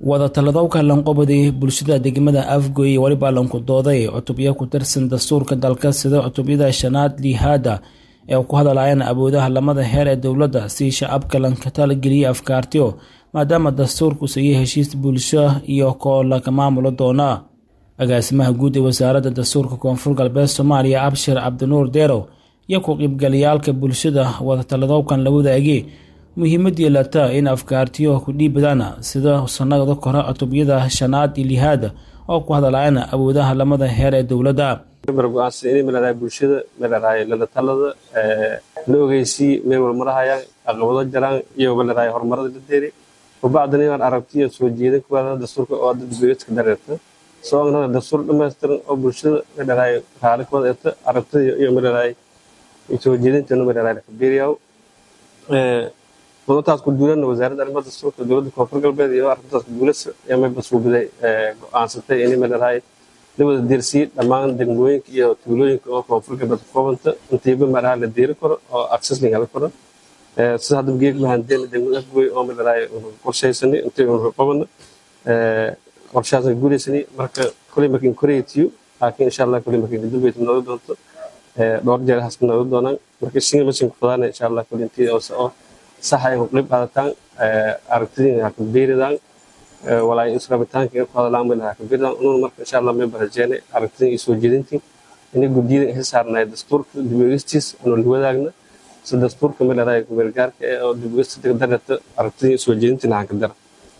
wadatalladowka lanqobadi bulshada degmada afgoy weliba lankudooday cutubyo ku tirsan dastuurka dalka sida cutubyada shanaad lihaada ee ku hadlayaan awoodaha lamada heer ee dowladda si shacabka lanka talageliya afkaartiyo maadaama dastuurku siiya heshiis bulsho iyo koo laga maamulo doona agaasimaha guud ee wasaaradda dastuurka koonfur galbeed soomaaliya abshir cabdinuur deerow iyo ku qiibgalayaalka bulshada wadatalladowkan la wadaagay muhiimadii lata in afkaartiyo ku dhiibadaan sida sanada kore cutubyada shanaad iyo lihaada oo ku hadlayaan awoodaha lamada heer ee dowladda go-aansan inay maladahay bulshada maladahay lalatalada la ogeysii meel walmarahayaan caqabado jaraan iyo maladahay horumarada la deeri wabacdana inaan aragtiyo soo jeedin kuwaada dastuurka oo dadgoyadka dareerta soo agnana dastuur dhammaystiran oo bulshada maladahay raali kuwada eta aragtida iyo maladahay soo jeedintana maladahay lakabeeriyaw mudataas ku duulana wasaaradda arrimaha dastuurka dowladda koonfur galbeed iyo arrintaas ku duulasa ayaa may basuubiday go-aansatay inay maladahay la wada deersiyey dhammaan degmooyinka iyo tuulooyinka oo koonfur galbeed ku koobanta intiiba malaha la deeri karo oo access la heli karo sida hadda geeg mahandeena degmada afgoy oo maladahay qorshaysanay intii unu qabana qorshahaasna guulaysanay marka kuley markin koreytiyo laakiin insha allah kuley markin dulbeyt nooga doonto dhowr jeer haska nooga doonaan marka singa masin ku fadaana insha allah kuley intii oo sax ay ku qayb qaadataan aragtidiina ha ku beeridaan walaay israbitaanka in ku hadlaan meel ha ku beeridaan ununa marka insha allah may barajeene aragtidin iyo soo jeedintii inay guddiyada ay saarnaay dastuurka dibwegistiis anu la wadaagna si dastuurka meel araay kumeelgaarka ee oo dibwegista darata aragtidin iyo soo jeedintiina hanka dara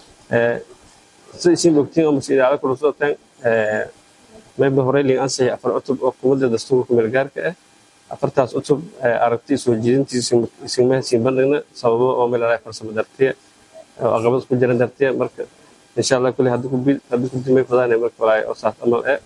sida isin ogtiin oo mase idaacada kula socotaan mayba horey liin ansixi afar cutub oo kumada dastuurka kumeelgaarka ah afartaas cutub aragti soo jeedintiisimahasiin bandhigna sababo oo meel farsamo dartiya oo aqabad ku jiran dartiya marka insha allah kule haddii kudimay fadaan marka walaay oo saas amal eh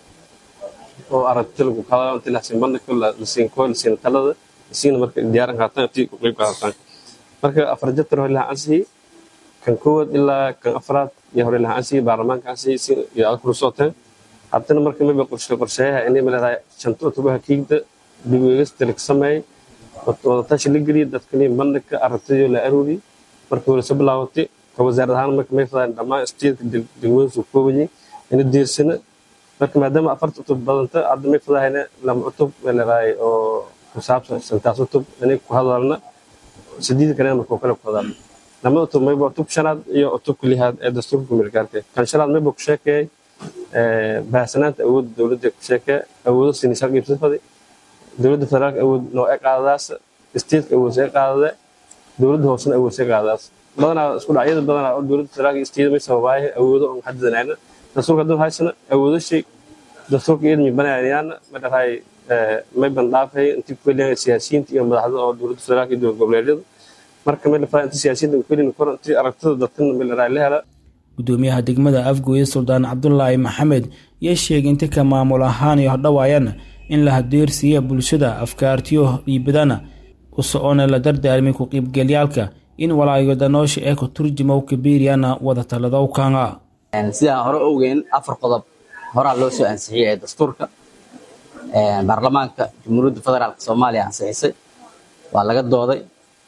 oo aragti lagu qadao inti lahasiin bandhigko lasiin koo lasiin talada lasiina marka diyaaran qaataan intii ku qayb qaadataan marka afar jabtar hore laha ansixi kan koowaad ilaa kan afraad iyo hore laha ansixi baarlamaanka ansixi iyo aad kula socotaan haddana marka mayba qorshe qorsheeyaha inay maleedahay shanta cutubaha kiigda dibweegista laga sameeyey wadatashi la geliyay dadkani bandhigka aragtidii la arooriyey markii hore soo bilaabatay ka wasaarad ahaan marka may fadaan dhammaan istiidka degmooyinka ku koobayay ina diirsana marka maadaama afarta cutub badanta hadda may fadahayna lama cutub leedahay oo ku saabsan shantaas cutub inay ku hadalna sideed kalena marka kale ku hadalna lama cutub mayba cutub shanaad iyo cutubka lihaad ee dastuurka kumeelgaarka kan shanaad mayba ku sheekeeyay baahsanaanta awoodda dowladda ku sheekeeya awoodo sinisa qiibsafadi dowladda federaalka awood noocee qaadadaas isteedka awoodse qaadada dowladda hoosena awoodse qaadadaas badanaa isku dhacyada badanaa oo dowladda federaalka isteeda may sababaaye awoodo on xadidanayna dastuurka hadduu haysana awoodo shay dastuurka iyadmi banaanayaana ma dhahay may bandhaafay intii kufeliyaan siyaasiyiinta iyo madaxda oo dowladda federaalka iyo dowlad goboleedyada marka may dhafaay intii siyaasiyiinta kufelin kor intii aragtida dadkana may dhahay la hela gudoomiyaha degmada afgoye suldaan cabdulaahi maxamed iyo sheegay inta ka maamul ahaan iyo hodhawaayana in la hadeersiiya bulshada afkaartiyo dhiibadana u socoona la dardaarmay ku qiibgalyaalka in walaayodanoosha ee ku turjumow kabiiriyana wadatalladowkana sidaan hore ogeyn afar qodob horaa loo soo ansixiyey ee dastuurka baarlamaanka jamhuuriyadda federaalk soomaaliya ansixisay waa laga dooday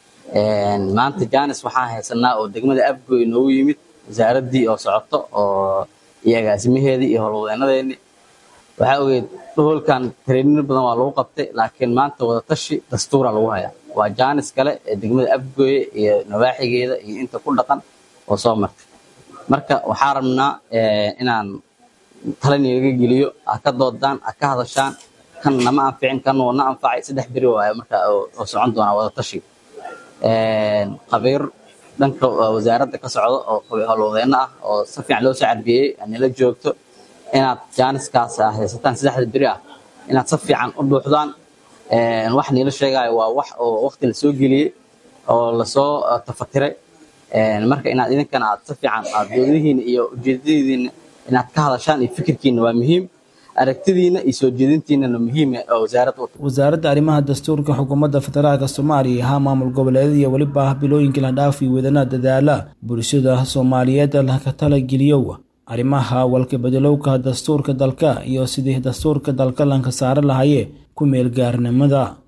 maanta janis waxaan haysanaa oo degmada afgoy noogu yimid wasaaraddii oo socoto oo iyo agaasimaheedii iyo howlwadeenadeennii waxaa ogeyd holkan tareenino badan waa lagu qabtay laakiin maanta wadatashi dastuura lagu hayaa waa jaanis kale ee degmada afgooye iyo nawaaxigeeda iyo inta ku dhaqan oo soo martay marka waxaa rabnaa inaan talaniga geliyo ha ka doodaan ha ka hadashaan kan nama anficin kan na anfacay saddex beri waayo marka oo socon doonaa wadatashi khabiir dhanka wasaaradda ka socda oo howlwadeeno ah oo si fiican loo soo carbiyey nila joogto inaad jaaniskaas haysataan saddexda beri ah inaad si fiican u dhuuxdaan wax niila sheegayo waa wax oo waqti lasoo geliyey oo lasoo tafatiray marka inaad idinkana aad si fiican aad doodihiina iyo ujeedadiina inaad ka hadashaan iyo fikirkiina waa muhiim aragtidiina iyo soo jeedintiinana muhiim oo wasaaradda wasaaradda arrimaha dastuurka xukuumadda federaalka soomaaliya ahaa maamul goboleedyada iyo weliba bilooyinkii la dhaafi wadana dadaala bulshada soomaaliyeed laka talageliyow arrimaha walkabedelowka dastuurka dalka iyo sidii dastuurka dalka lanka saare lahaye ku meelgaarnimada